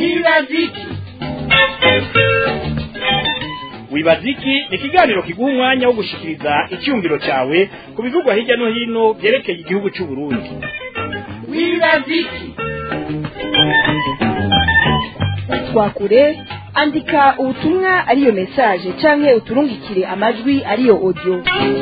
wibaziki wibaziki ni ikiganiro kiguha umwanya wo gushikiriza icyumviro cyawe ku bivugwa hirya no hino byerekeye igihugu cy'u Burundi wibaziki twakure andika ubutumwa ariyo message canke uturungikire amajwi ariyo audio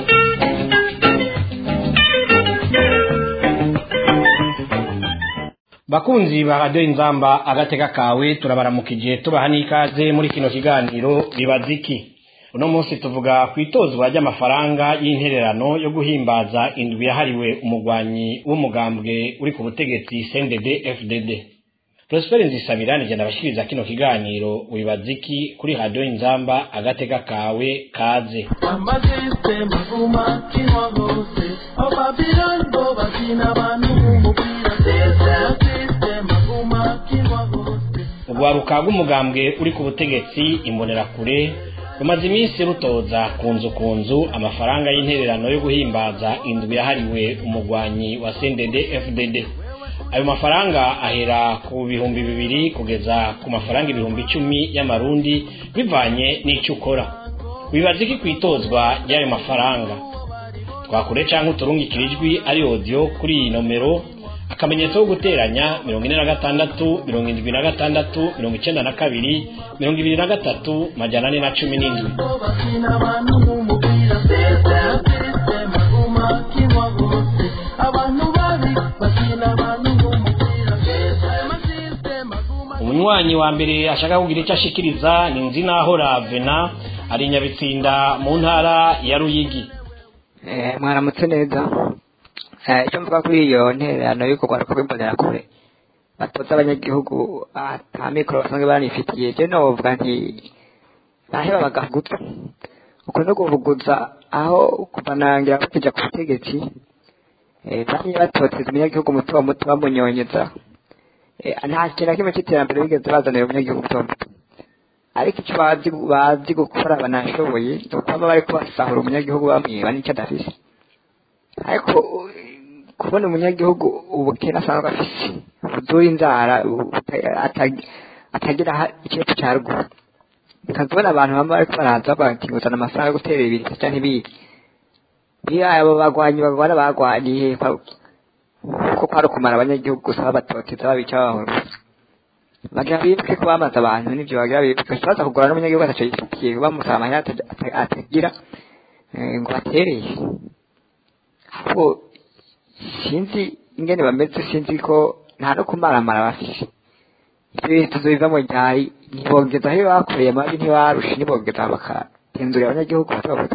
bakunzi ba radiyo inzamba agateka kawe turabaramukije tubaha n'ikaze muri kino kiganiro bibaziki uno munsi tuvuga ku itozwa ry'amafaranga y'intererano yo guhimbaza indwi yahariwe umugwanyi w'umugambwe uri ku butegetsi cndd fdd prosperi nzisabira nigenda abashikiriza kino kiganiro wibaziki kuri radiyo inzamba agateka kawe kaze amaziste maguma kinwa hose ababilando bakina abantu b'umupira amaziste maguma kinwa hose urwaruka rw'umugambwe uri ku butegetsi imbonerakure rumaze iminsi rutoza ku nzu ku nzu amafaranga y'intererano yo guhimbaza indwi yahariwe umugwanyi wa cndd fdd ayo mafaranga ahera ku bihumbi bibiri kugeza ku mafaranga ibihumbi icumi y'amarundi bivanye n'icyo ukora wibaza iki ku itozwa ry'ayo mafaranga twakure cyangwa uturungikira ijwi ari audio kuri iyi nomero akamenyetso ko guteranya mirongo ine na gatandatu mirongo indwi na gatandatu mirongo icyenda na kabiri mirongo ibiri na gatatu majana ane na cumi n'indwi bakina abantu b'umupira amaziste maguma kinwa hose abantu babi bakina abantu b'umupira amaziste maguma umunywanyi wa mbere ashaka kugira icyo ashikiriza ni nzinahora vena ari i nyabitsinda mu ntara ya ruyigi Eh, mwaramutse neza Eh, icyo mvuga kuri iyo ntererano y'uko rwaruka rw'imbonera kure batoza abanyagihugu ata mikoro basanzwe banifitiye je novuga nti baheba bagahuguza uko no guhuguza aho kuva nangira bakija ku butegetsi eh, bamye batoteza umunyagihugu muto muto bamunyonyeza Eh, nta kintu na kimwe c'iterambere bigeze bazanira umunyagihugu muto muto ariko icyo bazi bazi gukora banashoboye ni ukuba bariko basahura umunyagihugu bamwiba n'icyo adafise ariko uh, kubona umunyagihugu ubukene asanzwe afise buzura inzara buta- ata- atagira ha- ikibazo ca ruguru ukazibona abantu bamwe bariko baraza bati nguzana amafaranga yo gutera ibintu canke ibindi iyo abo bagwanyi bagwana bagwaniye kuko kwari ukumara abanyagihugu gusa babatoteza babica babahuruza bagira bibuke ko bamaze abantu n'ivyo bagira bibuke baza kugura n'umunyagihugu ataco yifitiye bamusaba amahera ata- ata- atagira eh, ngo batereye ahubwo sinzi ingene bameze sinzi ko nta no kumaramara bafise ivyo bintu tuzobivamo ryari ntibogeza aho bakoreye amabi ntibarushe ntibogeza bakagenzurira abanyagihugu bato bato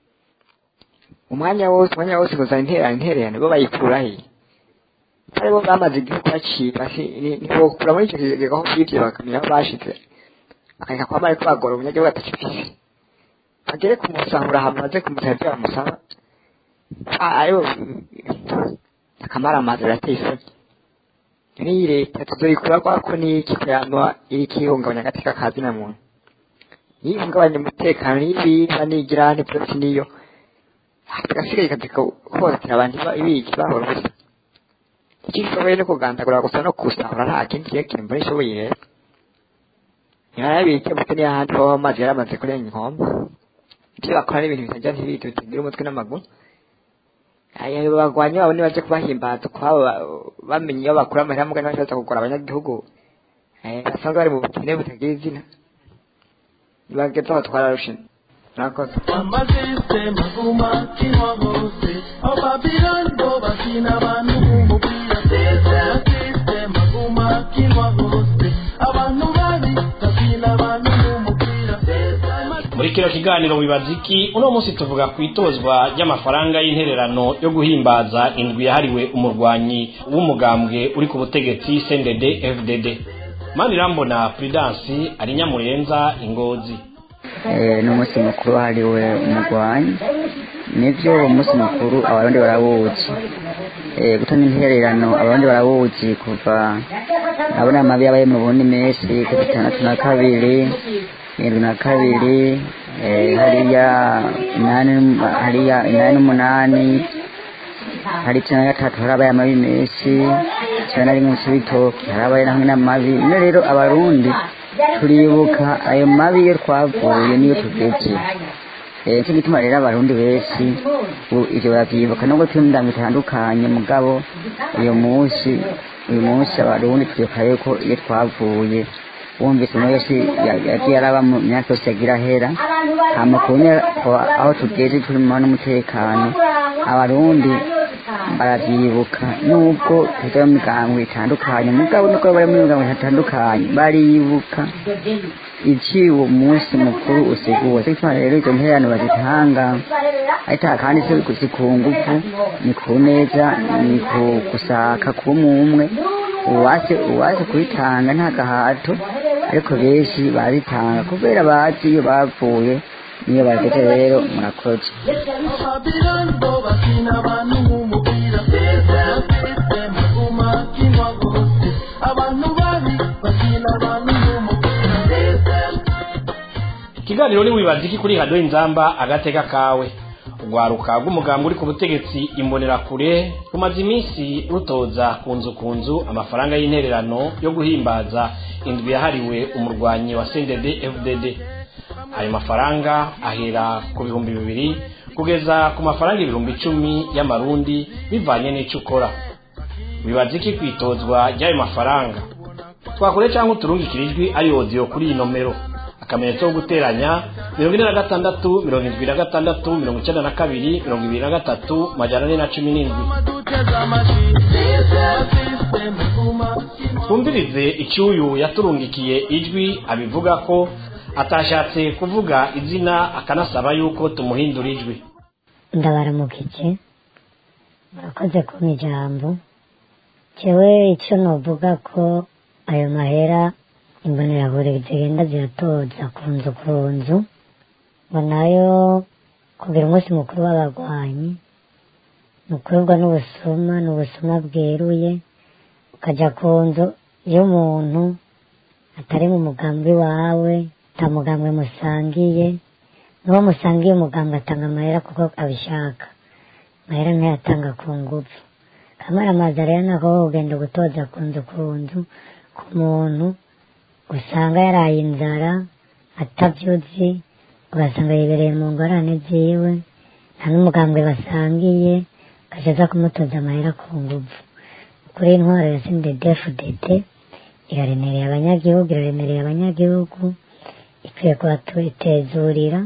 umwanya wose umwanya wose kuzana intererano intererano bo bayikurahe atari bo bamaze igihugu baciba ntibokura muri icyo kigega aho bivye bakamenya aho bashize bakareka kwama ariko bagora umunyagihugu atacifise bagere kumusahura hama baze kumusaba ivyo bamusaba Ah, aribo akamaramaza birateye isoni n'iyi leta tuzoyikura kwako n'iki kuyama iriko ihungabanya agateka ka zina muntu yihungabanya umutekano n'ibimba n'igirane byose niyo agasigaye ikazika hohotera abantu iba- ibiki bahora ubusa icyo gishoboye no kugandagura gusa no kusahura nta kindi kirekire mbona ishoboye rero yarabike mutwe n'ahandi ho amazi yaramaze kurenga inkombe ibyo bakora n'ibintu bitajya ntibiti bitagira umutwe n'amaguru aya bagwanyi babo nibaje kubahimbaza kwabo ba- bamenye iyo bakura amahera mugani bashatse kugura abanyagihugu eh, basanzwe bari mu bukene butagira izina bageze aho twararushe murakoze amaziste maguma kinwa hose ababilando bakina abantu b'umupira amaziste maguma kinwa hose abantu babi bakina abantu b'umupira muri kino kiganiro wibaziki uno munsi tuvuga ku itozwa ry'amafaranga y'intererano yo guhimbaza indwi yahariwe umurwanyi w'umugambwe uri ku butegetsi cndd fdd manirambona prudence ari nyamurenza ingozi Eh, ni umunsi mukuru wahariwe umugwanyi nivyo uwo munsi mukuru abarundi barawuzi Eh, gutanga intererano abarundi barawuzi kuva abona amabi yabaye mu burundi menshi ku bitandatu na kabiri irindwi na kabiri eh, hariya inani hariya inani n'umunani hari icumi na gatatu harabaye amabi menshi cyane ari mu cibitoki harabaye hamwe n'amabi none rero abarundi turibuka ayo mabi iyo twavuye niyo tugeze Eh, nicyo gituma rero abarundi benshi ubu ivyo baravyibuka nubwo turi mu ndango itandukanye mugabo uyu munsi uyu munsi abarundi turibuka yuko iyo twavuye wumvise umuntu wese ya- yagiye araba mu myaka yose yagira ahera hama kubona aho tugeze turi mu mahoro n'umutekano abarundi baravyibuka nubwo tuja mu migango itandukanye mugabo nuko bari mu migango itandukanye baribuka iki uwo munsi mukuru usiguwe cyo gituma rero izo ntererano bazitanga ariko kandi si si ku ngufu ni ku neza ni ku gusaka kuba umwe uwase uwase kuyitanga nta gahato ariko benshi baritanga kubera bazi iyo bavuye niyo bageze rero murakoze Babylon bo bakina abantu nk'umupira System aguma akinwa gose abantu babi bakina abantu nk'umupira System ikiganiro ni wibaza iki kuri hado inzamba agateka kawe urwaruka rw'umugambi uri ku butegetsi imbonerakure rumaze iminsi rutoza ku nzu ku nzu amafaranga y'intererano yo guhimbaza indwi yahariwe umurwanyi wa cndd fdd ayo mafaranga ahera ku bihumbi bibiri kugeza ku mafaranga ibihumbi icumi y'amarundi bivanye n'ico ukora wibaza iki kwitozwa ry'ayo mafaranga twakore cyangwa uturungikire ijwi ari odiyo kuri iyi nomero akamenyetso ko guteranya mirongo ine na gatandatu mirongo irindwi na gatandatu mirongo icyenda na kabiri mirongo ibiri na gatatu majana ane na cumi n'indwi duteze amashi System aguma akinwa twumvirize icyuyu yaturungikiye ijwi abivuga ko atashatse kuvuga izina akanasaba yuko tumuhindura ijwi ndabaramukije murakoze kumpa ijambo jewe icyo novuga ko ayo mahera imbonerakure zigenda ziratoza ku nzu ku nzu ngo nayo kugira umunsi mukuru w'abarwanyi ni ukuribwa n'ubusuma ni ubusuma bweruye ukajya ku nzu y'umuntu atari mu mugambi wawe ata mugambwe musangiye n'uwo musangiye umuganga atanga amahera kuko abishaka amahera ntayatanga ku ngufu kamaramaza rero nako ugenda gutoza ku nzu ku nzu ku muntu usanga yaraye inzara atabyuzi ugasanga yibereye mu ngorane ziwe nta n'umugambwe basangiye agacaza kumutoza amahera ku ngufu kuri intwaro ya sindedefudete iraremereye abanyagihugu iraremereye abanyagihugu ikwiye kubatezurira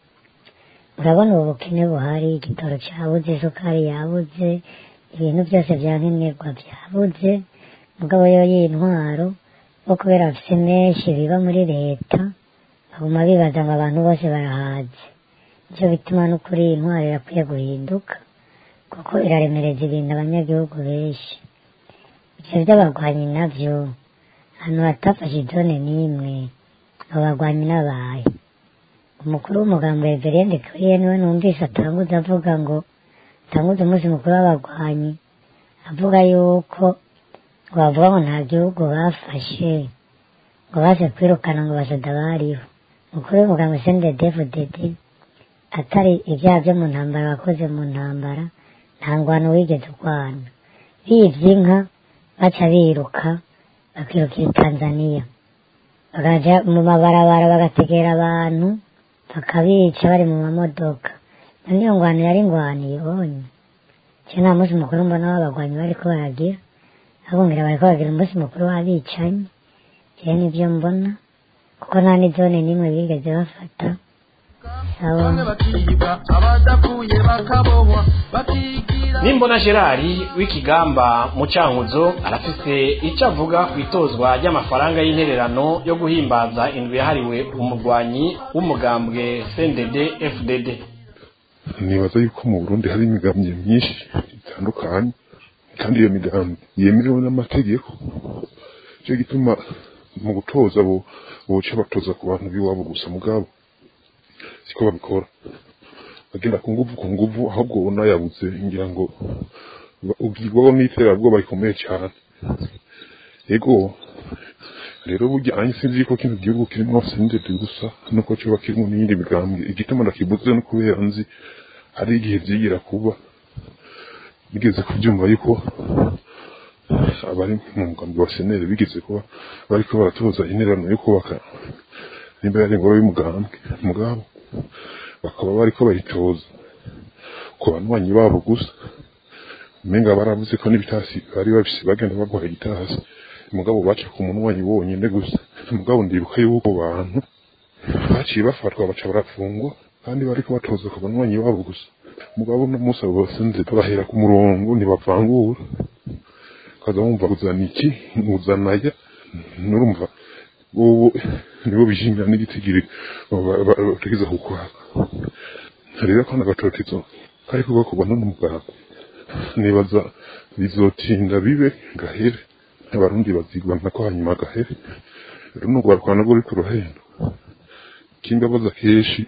urabona ubu bukene buhari igitoro cyabuze isukari yabuze ibintu byose bya nkenerwa byabuze mugabo yo y'intwaro bo kubera bafite menshi biba muri leta baguma bibaza ngo abantu bose barahaze nicyo bituma no kuri iyi ntwaro irakwiye guhinduka kuko iraremereza ibintu abanyagihugu benshi ibyo by'abarwanyi nabyo ahantu hatafashe idone n'imwe abo barwanyi n'abaye umukuru w'umugambi reverende kuriye niwe numvise atanguza avuga ngo atanguza umunsi mukuru w'abarwanyi avuga yuko ngo bavuga ngo nta gihugu bafashe ngo baze kwirukana ngo basada bariho umukuru w'umugambi sende devudede atari ibyaha byo mu ntambara wakoze mu ntambara nta ngwano wigeze urwana bibye inka baca biruka bakirukira i tanzaniya bakaja mu mabarabara bagategera abantu bakabica bari mu mamodoka none iyo ngwano yari ingwano ibonye cyo nta munsi mukuru mbona w'abagwanyi bariko baragira abumvira bariko baragira umunsi mukuru w'abicanyi jewe nivyo mbona kuko nta n'izone n'imwe bigeze bafata sawa bamwe bakiga abadapfuye bakabohwa bakigira nimbona gerard w'ikigamba mu cankuzo arafise icyo avuga ku itozwa ry'amafaranga y'intererano yo guhimbaza indwi yahariwe umurwanyi w'umugambwe cndd fdd nibaza yuko mu burundi hari imigambi myinshi itandukanye kandi iyo migambi yemerewe n'amategeko cyo gituma mu gutoza bo boca batoza ku bantu b'iwabo gusa mugabo siko babikora bagenda ku nguvu ku nguvu ahubwo unayabuze ngira ngo ba- ubwirwaho n'iterabwoba rikomeye cyane yego rero burya sinzi yuko kino gihugu kirimo sendede gusa nuko coba kirimo n'iyindi migambi igituma ndakibuze no kubera nzi hari igihe vyigira kuba bigeze kubyumva yuko abari mu mugambi wa senere bigeze kuba bariko baratoza intererano yo kubaka nimba yari ingoro y'umugambwe mugabo bakaba bariko bayitoza ku banywanyi babo gusa umenga baravuze ko n'ibitasi bari bafise bagenda bagwaye igitasi mugabo baca ku munywanyi wonyene gusa mugabo ndibuka yuko bantu baciye bafatwa baca barafungwa kandi bariko batoza ku banywanyi babo gusa mugabo no musi abo bose nzi bahera ku murongo ntibavangura kaza wumva uzana iki uzana ya nurumva ubu nibo bishimira n'igitigiri bategeza kukwaka rero ko n'agatotezo kariko gakorwa n'umugabo nibaza bizotinda bibe gahere abarundi bazigwana ko hanyuma gahere rero n'urwaruka nabwo ruri ku ruhendo kimbabaza kenshi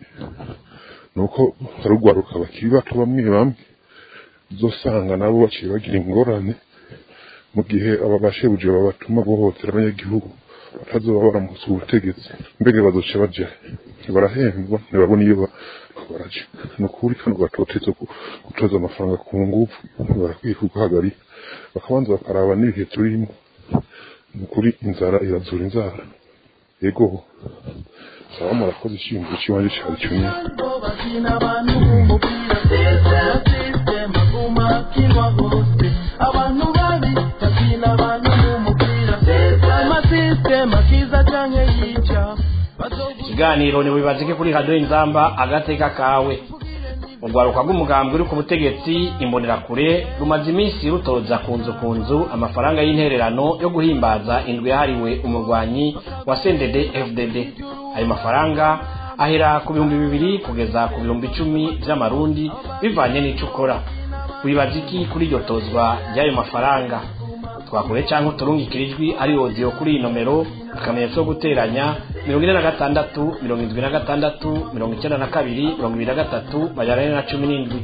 nuko hari urwaruka bakiri bato bamwe bamwe uzosanga nabo baciye bagira ingorane mu gihe aba bashebuje babatuma guhohotera abanyagihugu batazoba baramutse ubutegetsi mbega bazoca baja barahembwa ntibabona iyo baraja ni ukuri kano gatoteza gutoza amafaranga ku ngufu barakwiye kuguhagarika bakabanza bakaraba n'ibihe turimo ni ukuri inzara irazura inzara yego saba murakoze ishingiro cy'iwanjye cyari cyumye bakina abantu b'umupira sisitema guma kinwa hose abantu babi bakina abantu b'umupira amasisitema kiza canke yica ikiganiro ntibibazike kuri radiyo inzamba agateka kawe urwaruka rw'umugambi uri ku butegetsi imbonerakure rumaze iminsi rutoza ku nzu ku nzu amafaranga y'intererano yo guhimbaza indwi yahariwe umurwanyi wa sendede fdd ayo mafaranga ahera ku bihumbi bibiri kugeza ku bihumbi icumi by'amarundi bivanye n'icyo ukora wibaza iki kuri iryo tozwa ry'ayo mafaranga twakure cyangwa uturungikire ijwi ari odiyo kuri iyi nomero akamenyetso ko guteranya mirongo ine na gatandatu mirongo irindwi na gatandatu mirongo icyenda na kabiri mirongo ibiri na gatatu majana ane na cumi n'indwi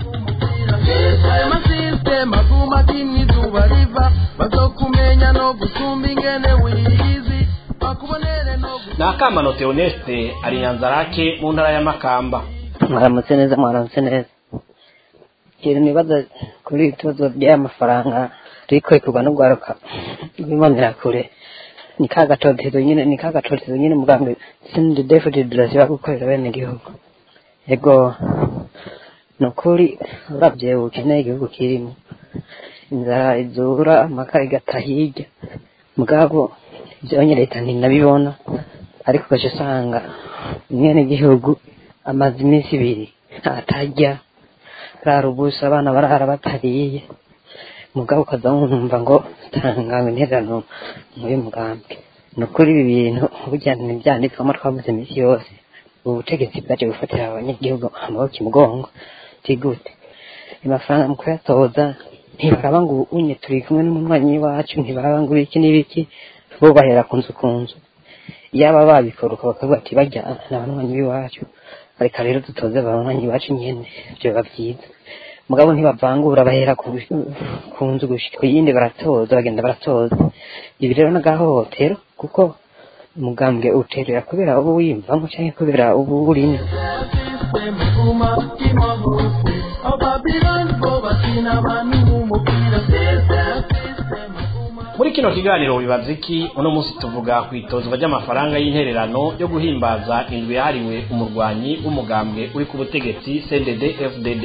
amasisitema guma kimwe izuba riva bazokumenya no gusumba ingene wiyizi bakubonere no ni akamano teoneste ari nyanzarake mu ntara ya makamba mwaramutse neza mwaramutse neza ikintu nibaza kuri iri tubazo ry'aya mafaranga riko rikorwa n'urwaruka rw'imbonerakure ni ka gatotezo nyine ni ka gatotezo nyine muganga sindi defudi durasiba gukorera bene igihugu ego ni ukuri urabye ukeneye igihugu kirimo inzara izura amaka igata hirya mugabo ibyo leta ntinabibona ariko ugaca usanga mwene igihugu amaze iminsi ibiri atarya rara ubusa abana barara batariye mugabo ukaza wumva ngo tanga intererano muri mugambi ni ukuri ibi bintu burya ntibyanditswemo twabuze iminsi yose ubu butegetsi bwaje gufatira abanyagihugu amaboko imugongo tigute amafaranga mu kuyatoza ntibaraba ngo unye turi kumwe n'umunywanyi wacu ntibaraba ngo ibiki n'ibiki bo bahera ku nzu ku nzu yaba babikora bakavuga ati bajya n'abanywanyi b'iwacu reka rero dutoze abanywanyi bacu nyene byoba byiza mugabo ntibavangura bahera ku ku nzu gushika ku yindi baratoza bagenda baratoza ibi rero n'agahohotero kuko umugambwe uterera kubera uba wiyumvamo cyangwa kubera uba urimo sisitema guma kinwa hose ababirani bo bakina abantu b'umupira sisitema guma muri kino kiganiro wibaza iki uno munsi tuvuga ku itozwa ry'amafaranga y'intererano yo guhimbaza indwi yahariwe umurwanyi w'umugambwe uri ku butegetsi cdd fdd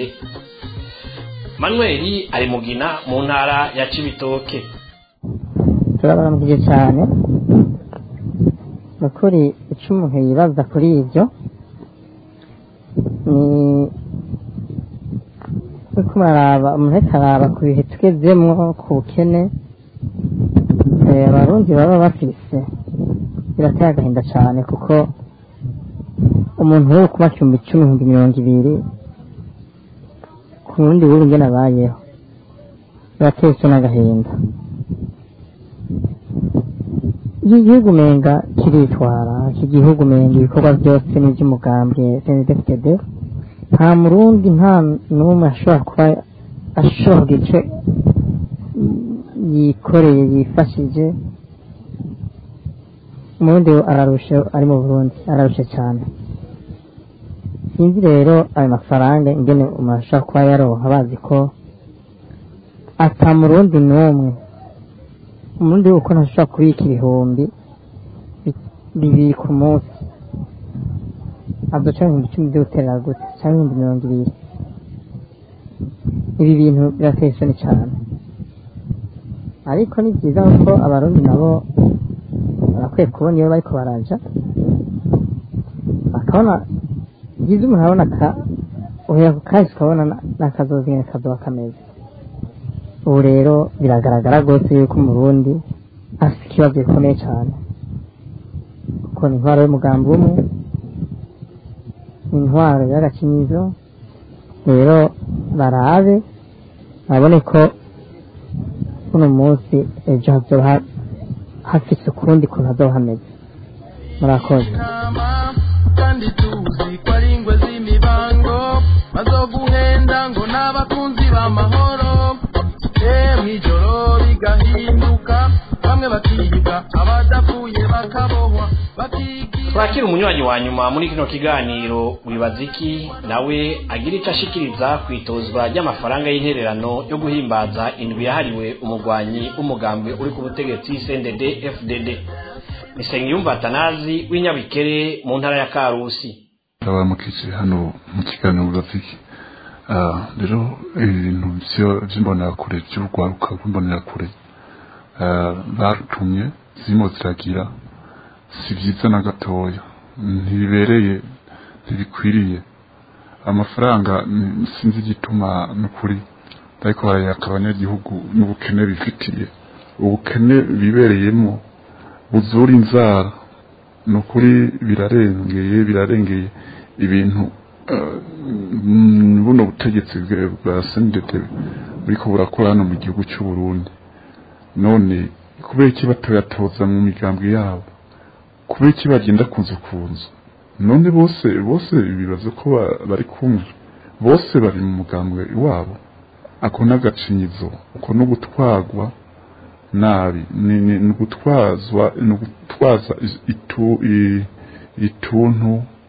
manuel ari mugina mu ntara ya cibitoke turabaramukije cyane ni ukuri icyo umuntu yibaza kuri ibyo ni uko muraraba umuntu ariko araba ku bihe tugezemo ku bukene eh, abarundi baba bafise birateye agahinda cyane kuko umuntu wo kuba ibihumbi icumi ibihumbi mirongo ibiri ku wundi w'ubu ngene abayeho birateye icyo n'agahinda iki gihugu umenga kiritwara iki gihugu umenga ibikorwa byose ni iby'umugambwe cndfdd nta murundi nta n'umwe ashobora kuba ashobora kugira icyo yikoreye yifashije umurundi ararusha ari mu burundi ararusha cyane sinzi rero ayo mafaranga ingene umuntu ashobora kuba yaronka bazi ko ata murundi n'umwe umurundi uko ntashobora kubika ibihumbi bi- bibiri ku munsi azoca ibihumbi icumi byo guterera gute cyangwa ibihumbi mirongo ibiri ibi bintu birateye isoni cyane ariko ni byiza kuko abarundi nabo barakwiye kubona iyo bariko baraja bakabona byiza umuntu abona ka uhera ku kahise ukabona na- n'akazozi nyene kazoba kameze ubu rero biragaragara rwose yuko umurundi afite ikibazo gikomeye cyane kuko ni intwaro y'umugambi umwe ni intwaro y'agakinyizo rero barabe babone ko uno munsi ejo hazoba ha- hafise ukundi kuntu hazoba hameze murakoze kandi tuzi ko ari ingwe z'imibango bazoguhenda ngo n'abakunzi b'amahoro eh mw'ijoro bigahinduka bamwe bakiga abadapfuye bakabohwa bakigira twakira umunywanyi wa nyuma muri kino kiganiro wibaza iki nawe agira icyo ashikiriza ku itozwa ry'amafaranga y'intererano yo guhimbaza indwi yahariwe umugwanyi w'umugambwe uri ku butegetsi cndd fdd nisengiyumva atanazi w'inyabikere mu ntara ya karusi abamukije hano mu kiganiro bafiki rero ibintu vyo- vy'imbonerakure vy'urwaruka rw'imbonerakure ah, batumye zirimo ziragira si vyiza na gatoya ntibibereye ntibikwiriye amafaranga ni- sinzi igituma nukuri ariko barayaka abanyagihugu n'ubukene bifitiye ubukene bibereyemo buzura inzara ni ukuri birarengeye birarengeye ibintu eh, mm, buno butegetsi bwa- bwa sendete buriko burakora hano mu gihugu cy'u Burundi none kubera iki batoyatoza mu migambwe yabo kubera iki bagenda kunzu kunzu none bose bose bibaza ko ba- bari kumwe bose bari mu mugambwe wabo ako n'agacinyizo uko no gutwagwa nabi ni ni- ni ugutwazwa ni ugutwaza is- itu i- ituntu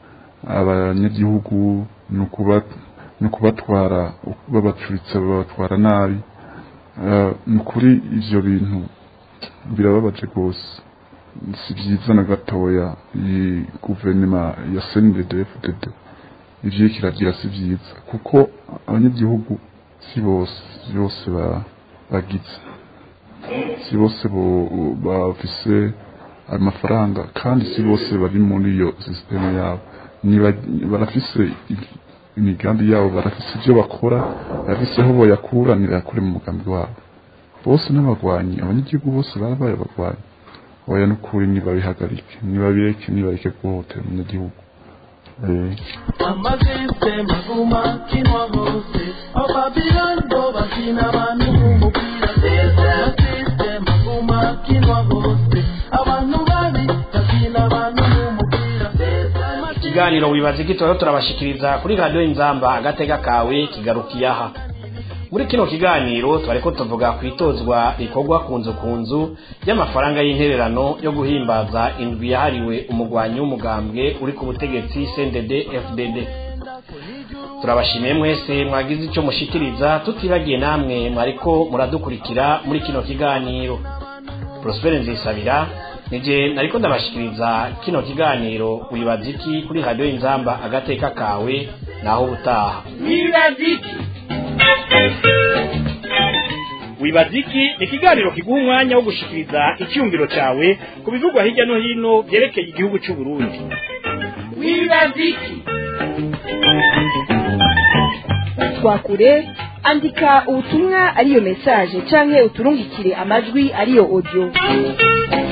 abanyagihugu ni ukuba ni ukubatwara babacuritse babatwara nabi Eh, ni ukuri ivyo bintu birababaje rwose si byiza na gatoya iyi guverinoma ya CNDD-FDD ivyo kiragira si byiza kuko abanyagihugu si bose si bose ba- bagize si bose bo- bafise amafaranga kandi si bose bari muri iyo sisiteme yabo Niba- barafise i- imigambi yabo barafise ibyo bakora barafise aho boyakura nibakure mu mugambi wabo bose n'abagwanyi abanyagihugu bose barabaye abagwanyi oya n'ukuri nibabihagarike nibabireke nibareke guhohotera umunyagihugu Eh. amasisiteme aguma akinwa hose aho babiloni bo bakina abantu b'umupira amasisiteme aguma akinwa hose abantu babi bakina abantu b'umupira ikiganiro wibaza iki turaro turabashikiriza kuri radiyo inzamba agatega kawe kigarukiye aha muri kino kiganiro twariko tuvuga ku itozwa rikorwa ku nzu ku nzu y'amafaranga y'intererano yo guhimbaza indwi yahariwe umugwanyi w'umugambwe uri ku butegetsi cndd fdd turabashimiye mwese mwagize icyo mushikiriza tutibagiye namwe mwariko muradukurikira muri kino kiganiro prospere nzisabira nije nariko ndabashikiriza kino kiganiro wibaza iki kuri radiyo inzamba agateka kawe naho ubutaha wibaza iki wibaza iki ni ikiganiro kiguha umwanya wo gushikiriza icyumviro cyawe ku bivugwa hirya no hino byerekeye igihugu cy'u Burundi wibaza iki twakure andika ubutumwa ariyo mesaje canke uturungikire amajwi ariyo audio